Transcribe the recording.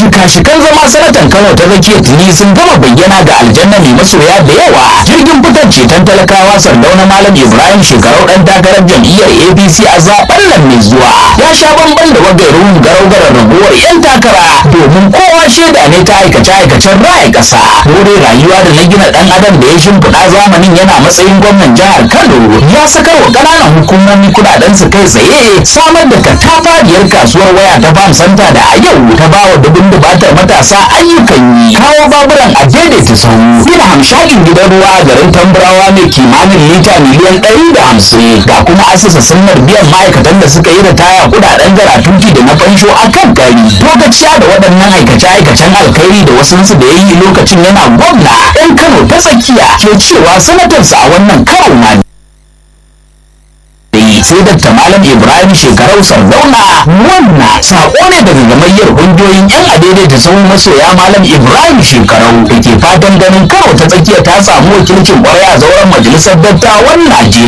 shika-shikan zama sanatan kano ta tsakiya tuni sun gama bayyana ga aljanna mai masoya da yawa jirgin fitar ceton talakawa sardauna malam ibrahim shekarau dan takarar jam'iyyar apc a zaben nan mai zuwa ya sha bamban da wagairun garau-garar raguwar yan takara domin kowa shaida ne ta aikace-aikacen raya ƙasa dore rayuwa da na gina dan adam da ya shimfiɗa zamanin yana matsayin gwamnan jihar kano ya sakar wa ƙananan hukumomi kuɗaɗen su kai tsaye samar da katafariyar kasuwar waya ta farm center da a yau ta ba wa dubin dubatar matasa ayyukan yi kawo baburan a daidaita sahu gina hamshakin gidan ruwa a garin tambarawa mai kimanin lita miliyan ɗari da hamsin ga kuma asasa sunnar biyan ma'aikatan da suka yi ritaya kuɗaɗen garatuti da na fansho a kan gari lokaciya da waɗannan aikace-aikacen alkhairi da wasunsu da ya yi lokacin yana gwamna 'yan kano ta tsakiya ke cewa sanatarsa a wannan karo ma sai Dr. Malam Ibrahim shekarau Sardauna wannan sako ne daga gamayyar kungiyoyin yan adaidaita sau masoya Malam Ibrahim shekarau da ke fatan ganin Kano ta tsakiya ta samu wakilcin kwarai a zauren majalisar dattawan Najeriya.